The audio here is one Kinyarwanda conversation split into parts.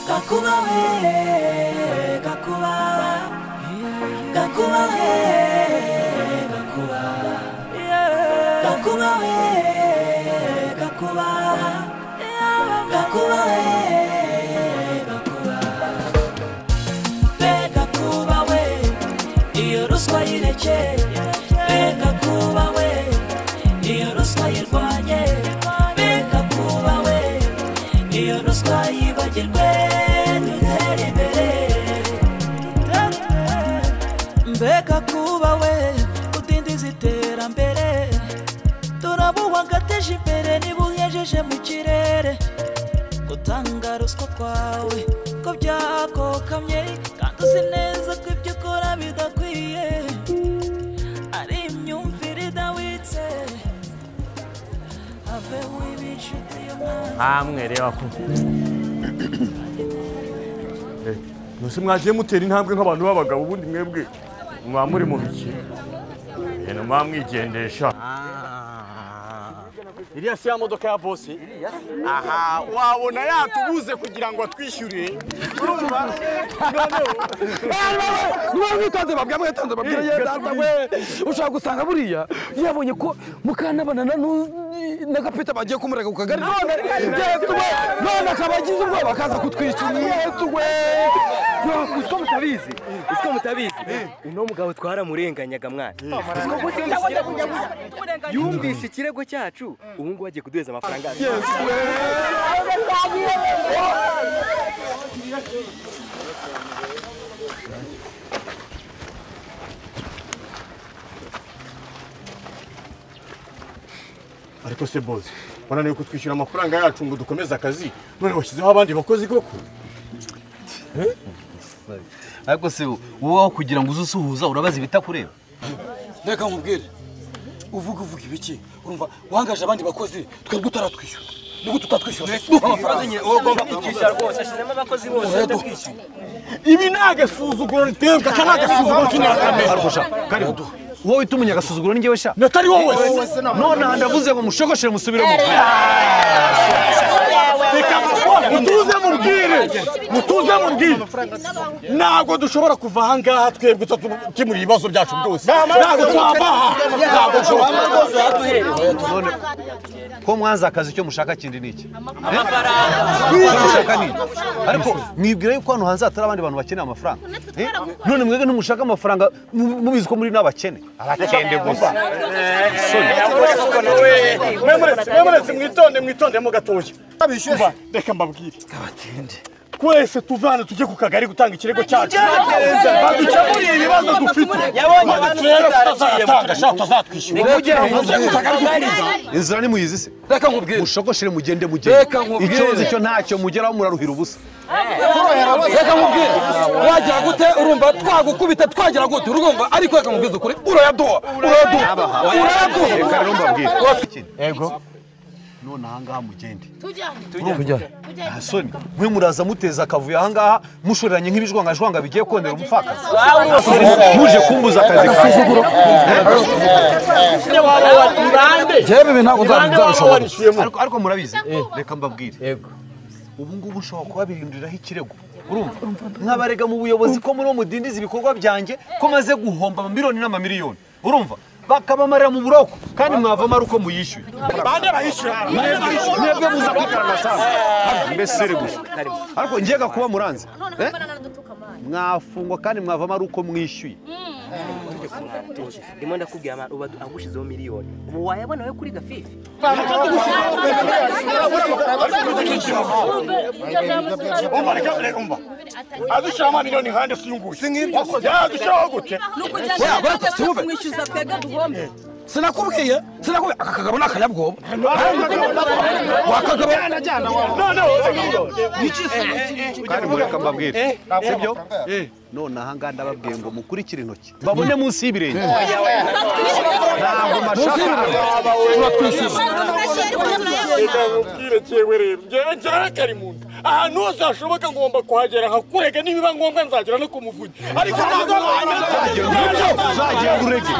gakubahe gakuba gakubahe gakuba gakubahe gakuba gakubahe gakuba be gakuba we iyo ruswa yireke be gakuba we iyo ruswa yirwanye be gakuba we iyo ruswa yibagirwe dutere imbere mbega kuba we udindiza iterambere turabuha gateje imbere niba uyejeje mu kirere gutanga ruswa kwawe ko byakokamye kandi uzi neza ko ibyo ukora bidakwiye ari imyumvire idawitse ave w'ibicuti y'umwana namwe reba ko ntose mwagiye mutera intambwe nk'abantu b'abagabo ubundi mwebwe mwaba muri mu biki ibintu mwaba mwigendesha iriya si ya modoka ya bose aha wabona yatubuze kugira ngo atwishyure urumva niba mwitanze babwira mwitanze babwira ye data we ushaka gusanga buriya yabonye ko mukantabana na nu- na gapita bagiye kumurega ku kagari none yesu we none akaba agize ubwoba akaza kutwishyura yesu we Uziko mutabizi uziko mutabizi uno mugabo twaramurenganyaga mwana Uziko ko yumvise ikirego cyacu. yumvise ikirego cyacu ubu ngubu agiye kuduheza amafaranga yacu. ariko se bose wananiwe kutwishyura amafaranga yacu ngo dukomeze akazi none washyizeho abandi bakozi koko ariko se wowe aho kugira ngo uze usuhuza urabaza ibitakureba reka nkubwire uvuga uvuga ibiki urumva wangaje abandi bakozi twebwe utaratwishyura nubwo tutatwishyura duha amafaranga Ashizemo abakozi bose Oya, ajya duha. kwishyura. ibi ni agasuzuguro riterwa aka ni agasuzuguro k'inyirakamere wowe utumenya agasuzuguro ni njyewe sha natari wowe none aha ndavuze ngo mushokoshire musubire mu reka mutuze mubwire mutuze mubwire ntabwo dushobora kuva aha ngaha twebwe tutakemura ibibazo byacu byose ntabwo twava aha ntabwo dushobora ko mwaza akazi icyo mushaka kindi ni iki amafaranga mushaka ni iki? ariko mwibwira yuko hano hanze hatari abandi bantu bakeneye amafaranga Eh? none mwebwe ntimushaka amafaranga mu- mubizi ko muri n'abakene abakene gusa mwemuretse mwemuretse mwitonde mwitondemo gatoya Kuva, reka mbabwire twese tuvane tujye ku kagari gutanga ikirego cyacu badukemuriye ibibazo dufite badukemure tutazatanga sha tutazatwishyura Tujye ku kagari gutanga. inzira ni muyizi se reka nkubwire mushokoshire mugende mugende Reka nkubwire. ikibazo cyo ntacyo mugeraho muraruhira ubusa reka nkubwire wagira gute urumva twagukubita twagira gute urumva ariko reka nkubwize ukuri urayaduha urayaduha urayaduha reka rero mbabwire yego none ahangaha mugende tujya nta soni mwe muraza muteza akavuyo ahangaha mushoreranye nk'ibijwangajwanga bigiye kondera umupfakazi muje kumbuza akazi kawe yewe ibi ntabwo nzabishobora ariko ariko murabizi reka mbabwire yego ubu ngubu ushobora kubabihinduriraho ikirego urumva nkabarega mu buyobozi ko muri mudindiza ibikorwa byanjye ko maze guhomba amamiliyoni n'amamiliyoni urumva bakabamarira mu buroko kandi mwavamo ari uko muyishyuye mwebwe muza kwitarana cyane mbese iri gusa ariko njyega kuba muranze eh? mwafungwa kandi mwavamo ari uko mwishyuye ndimo ndakubwira mwana uba agushizeho miliyoni ubu wayabona we kuri gafifi umva reka reka umva adushyira amamiliyoni nkande siyunguye yadushyiraho gute kumwishyuza twebwe duhombe sinakubwiye sinakubwiye aka kagabo ni akanyabwoba noneho kandi mureka mbabwire sibyo none ahangaha ndababwiye ngo mukurikire intoki babone munsi y'ibirenge ntabwo munsi mashaka y'ibirenge turatwishyura ndamubwire cyewe rero njyewe ntarakari mu nda ahantu hose hashoboka ngomba kuhagera nkakurega nibiba ngombwa nzagera no ku muvugi ariko ntabwo uzagenda urege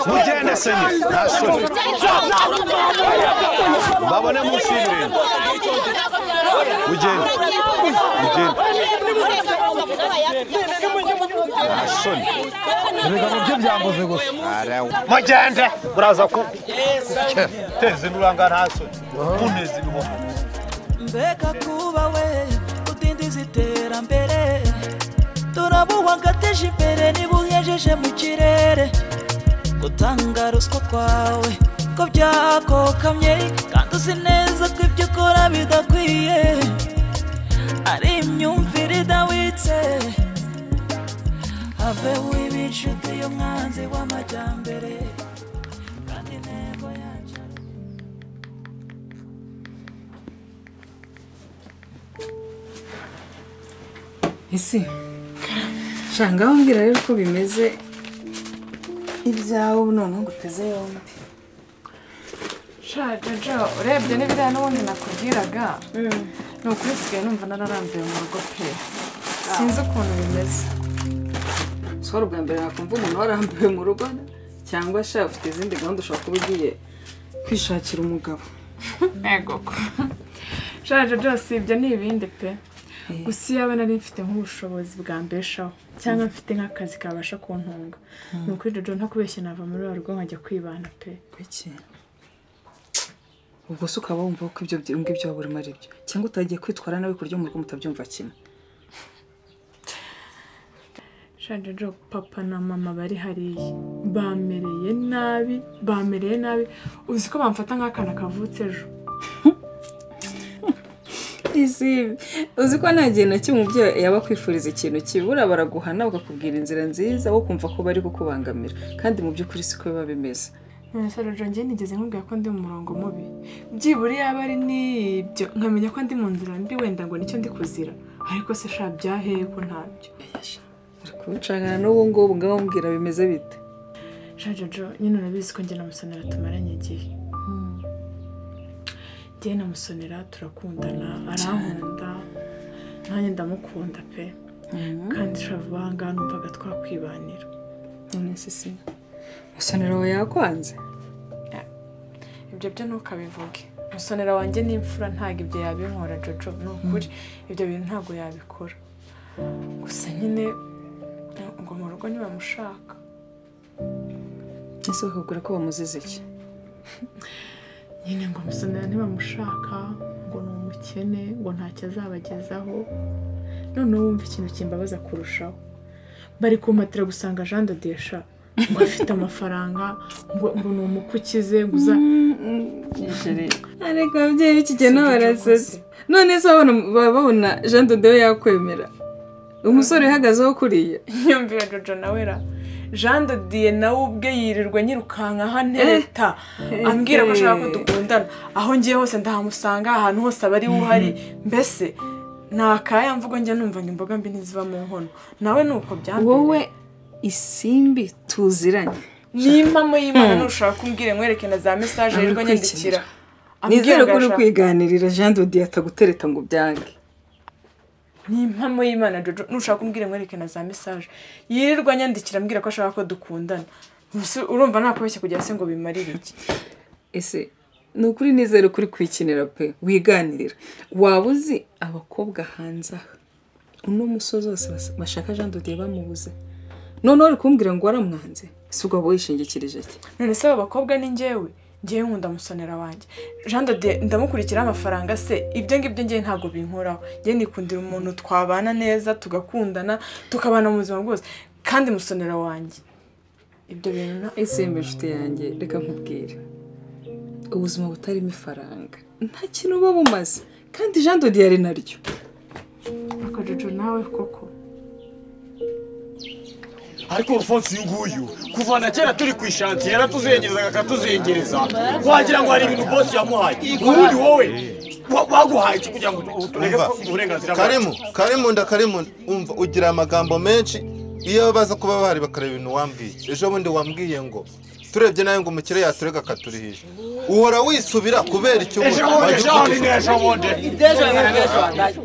mugende senye nta soni babone munsi y'ibirenge mugende mugende nta soni ibiganiro bye byambuze gusa mugende muraza ku teze nuranga nta soni muneze ibihombo mbega kuba we udindiza iterambere turabuha ngo ateje imbere niba uyejeje mu kirere gutanga ruswa kwawe ko byakokamye kandi uzi neza ko ibyo ukora bidakwiye ari imyumvire idawitse aveho ibicuti y'umwanzi w'amajyambere kandi intego yacyo ese shanga wambwira rero uko bimeze ibyawe ubu noneho nguteze yombi jojo urebye n'ibiriya n'ubundi nakubwiraga ni ukuri nsigaye numva nararambiwe mu rugo pe sinzi ukuntu bimeze ushobora ubwa mbere wakumva umuntu warambiwe mu rugo cyangwa shaka ufite izindi gahunda ushobora kuba ugiye kwishakira umugabo ntego ko jojo byose ibyo ni ibindi pe gusa iyo aba nari mfite nk'ubushobozi bwambeshaho cyangwa mfite nk'akazi kabasha kuntunga ni ukuri jojo ntakubeshya nava muri wa rugo nkajya kwibana pe kuki ubwo se ukaba wumva ko ibyo ngibyo waba urimo ari byo cyangwa utagiye kwitwara nawe kurya mu rugo mutabyumva kimwe Jojo papa na mama bari hariya bamereye nabi bamereye nabi uzi ko bamfata nk'akana kavutse ejo Isi, uzi ko nta gihe na kimwe umubyeyi yaba akwifuriza ikintu kibura baraguhana bakakubwira inzira nziza wo kumva ko bari kukubangamira kandi mu by'ukuri siko biba bimeze none se Jojo njye nigeze nkubwira ko ndi mu murongo mubi byibura yaba ari n'ibyo nkamenya ko ndi mu nzira mbi wenda ngo nicyo ndi kuzira ariko se sha byaheye ko ntabyo uri kubicanana n'ubu ngubu ngaho mbwira bimeze bite Jojo nyine urabizi ko njye na musonera tumaranye igihe njye na musonera turakundana arankunda nanjye ndamukunda pe kandi shavu ahangaha numvaga twakwibanira none se si musonera we yakwanze ibyo byo ntukabivuge musonera wanjye n'imfura ntabwo ibyo yabinkora jojo ni ukuri ibyo bintu ntabwo yabikora gusa nyine ngo mu rugo ntibamushaka ese bakakubwira ko bamuzize iki nyine ngo musonera ntibamushaka ngo ni umukene ngo ntacyo azabagezaho noneho wumva ikintu kimbabaza kurushaho bari kumpatira gusanga jean de desha ngo afite amafaranga ngo ngo ni umukukize ngo uza ariko ababyeyi b'iki gihe nabo barasetse barasetse. none se babona baba babona jean dodewe yakwemera umusore uhagazeho kuriya nyumvira jojo nawe ra jean de dieu nawe ubwe yirirwa nyirukanka ntereta ambwira ko ashaka ko dukundana aho ngiye hose ndahamusanga ahantu hose aba ari we uhari mbese ni akaya mvugo njya numva ngo imboga mbi ntiziva mu nkono nawe ni uko byambaye wowe isimbi tuziranye ni impamo y'imana nushaka kumbwira nkwereke na za mesaje yirirwa nyandikira nizere ko uri ashaka- kwiganirira jean dodewe atagutereta ngo ubyange ni impamo y'imana jojo nushaka kumbwira nkwereke na za mesaje yirirwa nyandikira ambwira ko ashaka ko dukundana Ubuse urumva nakubeshya kugira se ngo bimarire iki ese ni ukuri nizere ko uri kwikinira pe wiganirira waba uzi abakobwa hanze aha uno musozi wose bas- bashaka jean dodewe bamubuze noneho uri kumbwira ngo waramwanze si ubwo waba wishingikirije iki none se aba bakobwa ni njyewe njyewe nkunda musonera wanjye jean de ndamukurikiraho amafaranga se ibyo ngibyo njyewe ntabwo binkoraho njyewe nikundira umuntu twabana neza tugakundana tukabana mu buzima bwose kandi musonera wanjye ibyo bintu nta- isimba inshuti yanjye reka nkubwire ubuzima butarimo ifaranga nta kintu buba bumaze kandi jean dodi yari naryo ariko jojo nawe koko ariko urufonsi uyu nguyu kuva na kera turi ku ishanti yaratuzengerezaga akatuzengereza wagira ngo hari ibintu bosi yamuhaye ubundi wowe baguhaye iki kugira ngo turebe ko uburenganzira karimu karimu nda karimu umva ugira amagambo menshi iyo baza kuba bahari bakareba ibintu wambwiye ejo bundi wambwiye ngo turebye nawe ngo umukire yaturega akaturihisha uhora wisubira kubera icyo Ejo bundi, ejo bundi n'ejo bundi. Iby'ejo biba n'ejo hagati.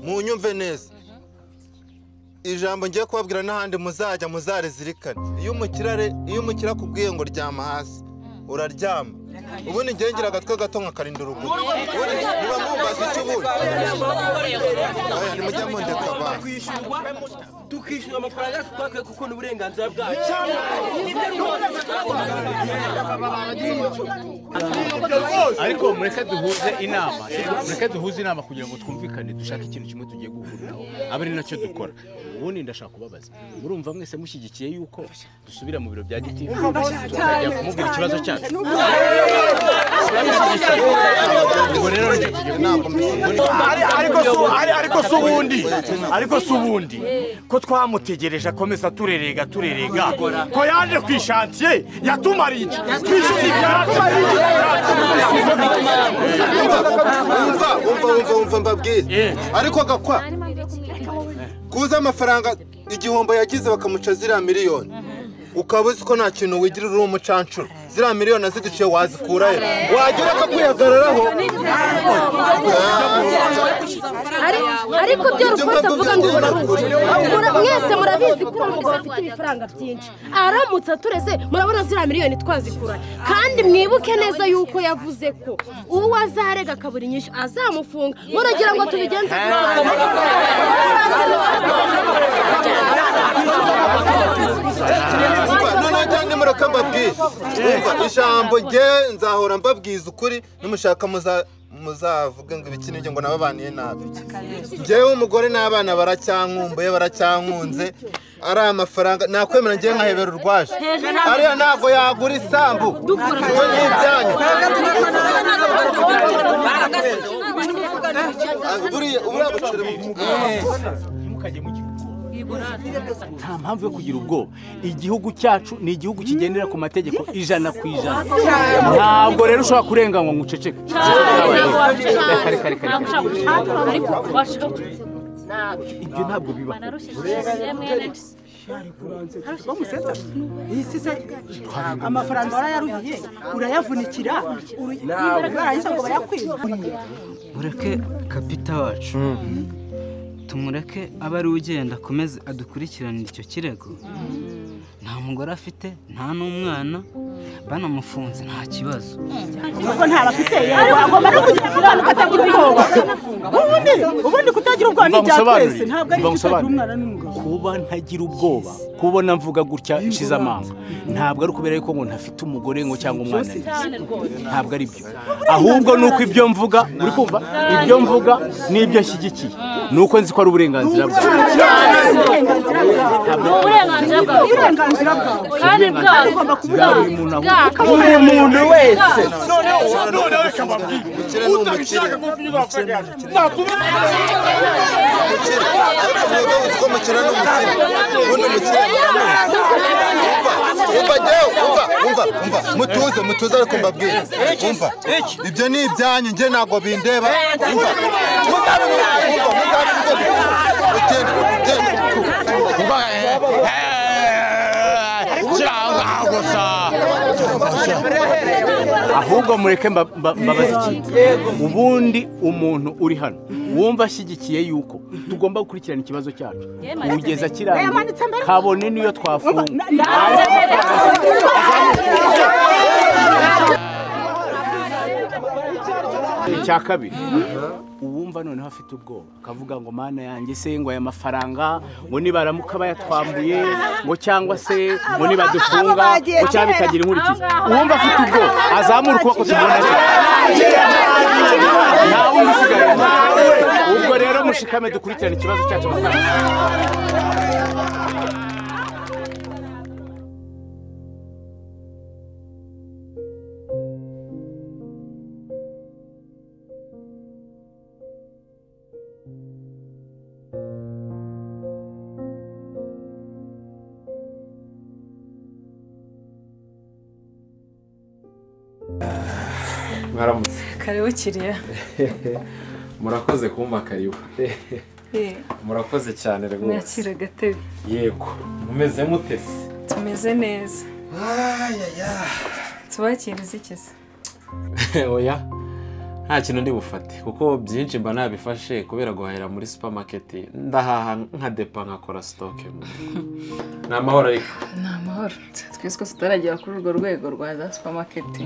munyumve neza ijambo ngiye kubabwira n'ahandi muzajya muzarizirikane iyo umukire are- iyo umukire akubwiye ngo ryama hasi uraryama ubundi ngewe ngira agatwe gato nkakarinda uruguru ubundi niba mwumvaza icyo ubundi aya nimujya mundeka abantu tukishyura amafaranga twakwiye kuko ni uburenganzira bwacu ariko mureke duhuze inama mureke duhuze inama kugira ngo twumvikane dushake ikintu kimwe tugiye guhuriraho abe ari nacyo dukora ubundi ndashaka kubabaza murumva mwese mushyigikiye yuko dusubira mu biro bya gitifu tukajya kumubwira ikibazo cyacu ubwo rero nicyo tugiye ariko si ari- ariko si ubundi ariko si ubundi ko twamutegereje akomeza turerega turerega ko yaje ku ishantiye yatumariye iki twishyuza umva umva umva umva mbabwire ariko gakwa kuza amafaranga igihombo yagize bakamuca ziriya miliyoni ukaba uzi ko nta kintu wigira uri umucancuro ziriya miliyoni aziguciye wazikura he wagira akakuyagararaho ariko byo rukuta avuga ngo urabura mwese murabizi ko uwo mugabo afite ibifaranga byinshi aramutse atureze murabona ziriya miliyoni twazikura kandi mwibuke neza yuko yavuze ko uwo azarega akabura inyishyu azamufunga muragira ngo tubigenze umva noneho cyane mureka mbabwire umva ijambo nge nzahora mbabwiza ukuri nimushaka muza- muzavuge ngo ibikinirye ngo nababaniye nabi njyewe umugore n'abana baracyankumbuye baracyankunze ari amafaranga nakwemera ngewe nkahebera urwaje ariya ntabwo yagura isambu ibyo ni ibyanyu buriya buriya bucuri nta mpamvu yo kugira ubwoba igihugu cyacu ni igihugu kigendera ku mategeko ijana ku ijana ntabwo rero ushobora kurenganywa ngo uceceke Kare, kare, kare. ibyo ntabwo biba amafaranga warayaruhiye urayavunikira uru- nibara barangiza ngo bayakwiburiye mureke kapita wacu tumureke abe ari ugenda akomeze adukurikiranire icyo kirego nta mugore afite nta n'umwana banamufunze nta kibazo ubwo ntabafite yego agomba no kugira umwana ukatagira ubwoba ubundi ubundi kutagira ubwoba ni ibya twese ntabwo ari igitagira umwana kuba ntagira ubwoba kubona mvuga gutya nshize amanga ntabwo ari ukubera yuko ngo ntafite umugore ngo cyangwa umwana ntabwo ari byo ahubwo ni uko ibyo mvuga uri kumva ibyo mvuga n'ibyo nshyigikiye ni uko nzi ko ari uburenganzira bwawe uburenganzira bwawe uburenganzira bwawe kandi bwawe ugomba Buri muntu wese. noneho reka mbabwire utagishaka ko tunyuza amafaranga umva njyewe umva umva umva mutuze mutuze ariko mbabwire umva ibyo ni ibyanyu njye ntabwo bindeba umva ahubwo mureke mba- mba- mbabaze ikintu ubundi umuntu uri hano wumva ashyigikiye yuko tugomba gukurikirana ikibazo cyacu kugeza kirangiye kabone n'iyo twafunga icya kabiri uwumva noneho afite ubwoba akavuga ngo mana yanjye se ngo aya mafaranga ngo nibaramuka bayatwambuye ngo cyangwa se ngo nibadufunga ngo cyangwa bikagira inkurikizi uwumva afite ubwoba azamura ukuboko tubona nta wundi usigaye ubwo rero mushikame dukurikirane ikibazo cyacu mwaramutse karibu kiriya murakoze kumva karibu murakoze cyane rwose mwakira agatebe yego mumeze mutese tumeze neza tubakira izikiza oya nta kintu ndi bufate kuko byinshi mba nabifashe kubera guhahira muri supamaketi ndahaha nka depa nkakora sitoke ni amahoro ariko ni amahoro twese tutaragera kuri urwo rwego rwa za supamaketi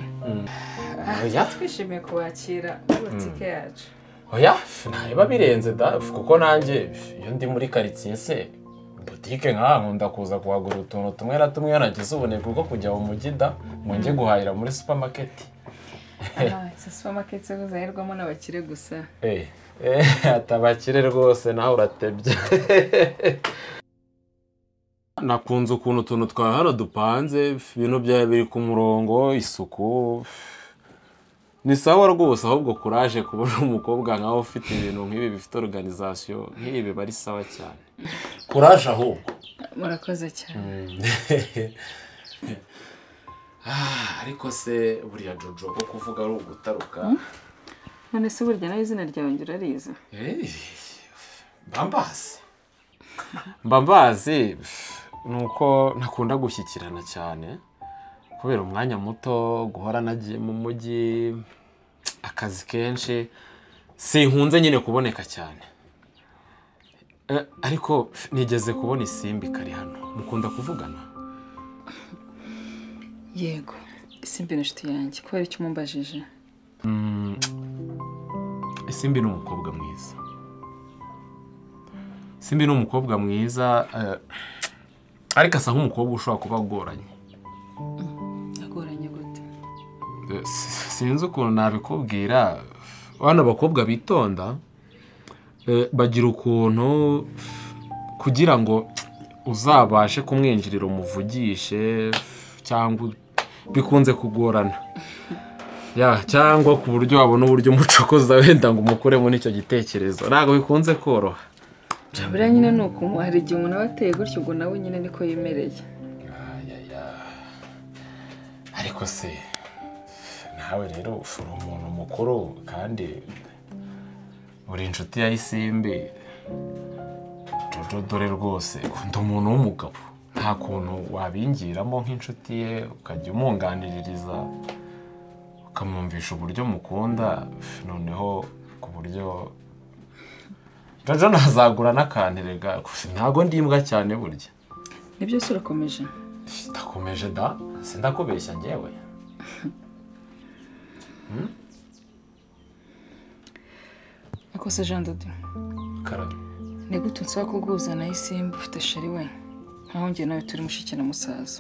oya twishimiye kubakira butike yacu oya ntabiba birenze da kuko nanjye iyo ndi muri karitsiye se butike nk'aha nkunda kuza kuhagura utuntu tumwe na tumwe nagize ubunebwe bwo kujya mu mujyi da ngo njye guhahira muri supamaketi izi supamaketi zo zahirwamo n'abakire gusa atabakire rwose nawe uratebye nakunze ukuntu utuntu twawe hano dupanze ibintu byawe biri ku murongo isuku ni sawa rwose ahubwo kuraje kubona umukobwa nkawe ufite ibintu nk'ibi bifite organizasiyo nk'ibi biba ari sawa cyane kuraje ahubwo murakoze cyane ariko se buriya jojo ko kuvuga ari ugutaruka none se burya nawe izina ryawe ngira ariza bambazi mbambazi ni uko ntakunda gushyikirana cyane kubera umwanya muto guhora nagiye mu mujyi akazi kenshi sinkunze nyine kuboneka cyane ariko nigeze kubona isimbi kari hano mukunda kuvugana yego isimbi ni inshuti yanjye kubera icyo umumbajije isimbi ni umukobwa mwiza isimbi ni umukobwa mwiza ariko asa nk'umukobwa ushobora kuba agoranye sinzi ukuntu nabikubwira bano bakobwa bitonda bagira ukuntu kugira ngo uzabashe kumwinjirira umuvugishe cyangwa bikunze kugorana cyangwa ku buryo wabona uburyo umucokoza wenda ngo umukuremo n'icyo gitekerezo ntabwo bikunze koroha buriya nyine ni ukuntu hari igihe umuntu aba ateye gutyo ubwo nawe nyine niko yemereye ariko se nawe rero uri umuntu mukuru kandi uri inshuti ya isimbi dore rwose ukunda umuntu w'umugabo nta kuntu wabingiramo nk'inshuti ye ukajya umunganiririza ukamwumvisha uburyo mukunda noneho ku buryo jojo ntazagura n'akantirega ntabwo ndi imbwa cyane burya nibyo se urakomeje ndakomeje da sindakubeshya ngewe akose jean dodo ni gute nsaba kuguhuza na isimba ufite sheri we nkaho ngewe nawe turi mushiki na musaza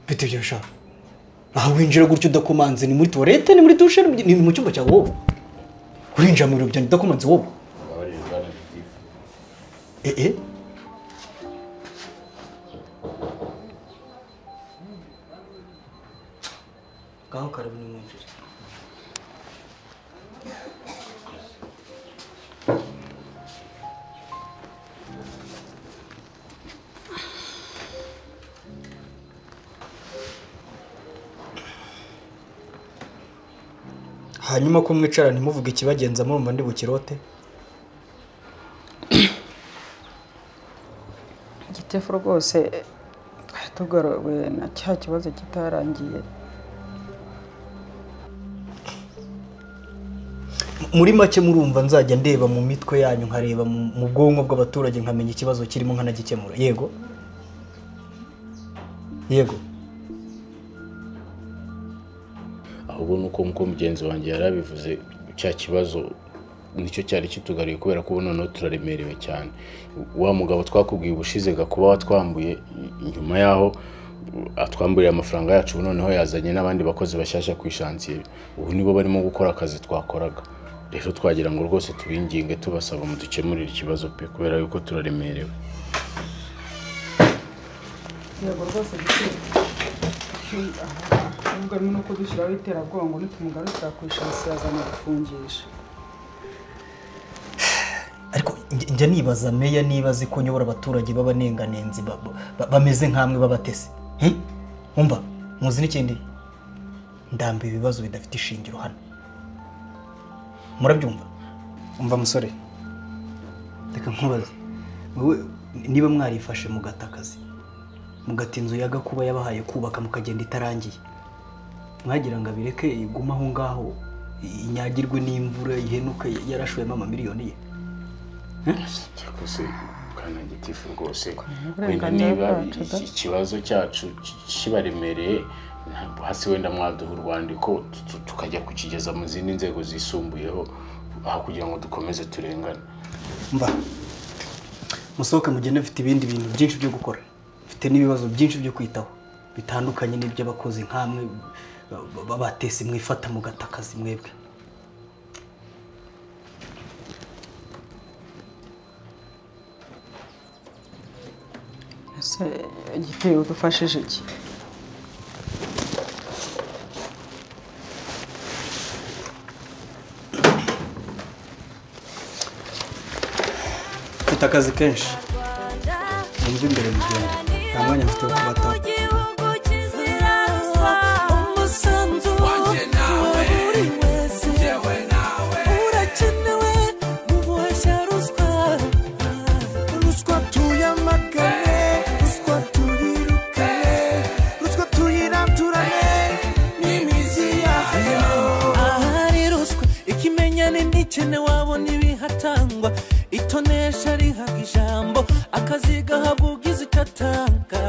mfite ibyo bishaka ntaho winjira gutya udakomanze ni muri tuwarete ni muri dushe ni mu cyumba cyawe wowe urinjira mu biro byanjye udakomanze wowe ee ngaho karabu ni mwinjire hanyuma ko mwicara ntimuvuge ikibagenza murumva ndi bukirote igitefu rwose twari tugaruwe na cya kibazo kitarangiye muri make murumva nzajya ndeba mu mitwe yanyu nkareba mu bwonko bw'abaturage nkamenya ikibazo kirimo nkanagikemura yego yego ahubwo ni uko nk'uko mugenzi wanjye yari abivuze cya kibazo nicyo cyari kitugariye kubera ko noneho turaremerewe cyane wa mugabo twakubwiye ubushize gakuba watwambuye nyuma yaho atwamburiye amafaranga yacu noneho yazanye n'abandi bakozi bashyashya ku ishansiye ubu nibo barimo gukora akazi twakoraga rero twagira ngo rwose tubinginge tubasaba mu dukemurire ikibazo pe kubera yuko turaremerewe yego rwose ahubwo harimo n'uko dushyiraho iterabwoba nitumugarukira ku ishasi yazana gufungisha njya njya nibaza meya niba azi ko nyobora abaturage b'abanenganenzi ba- ba- bameze nk'amwe b'abatesi Hi? wumva muzi n'ikindi ndambiwe ibibazo bidafite ishingiro hano murabyumva umva musore reka nkubaze wowe niba mwarifashe mugata akazi mugata inzu ya gakuba yabahaye kubaka mukagenda itarangiye mwagira ngo abireke igume aho ngaho inyagirwe n'imvura ihenuka yarashoyemo amamiliyoni ye ariko se kanagitifu rwose wenda uburenganzira niba bwacu da. ikibazo cyacu ki- kibaremereye ntabwo hasi wenda mwaduha urwandiko tu- tu- tukajya kukigeza mu zindi nzego zisumbuyeho aho kugira ngo dukomeze turengane mba musohoke mugende mfite ibindi bintu byinshi byo gukora mfite n'ibibazo byinshi byo kwitaho bitandukanye n'iby'abakozi nk'amwe ba- ba- batesi mwifata mugata akazi mwebwe ese igiteye udufashije iki mfite akazi kenshi mwumve imbere mu rugendo nta mwanya mfite wo kubataho ahari ruswa ikimenyane ntikene wabona ibihatangwa itonesha rihaga ijambo akazi gahabwa ugize icyo atanga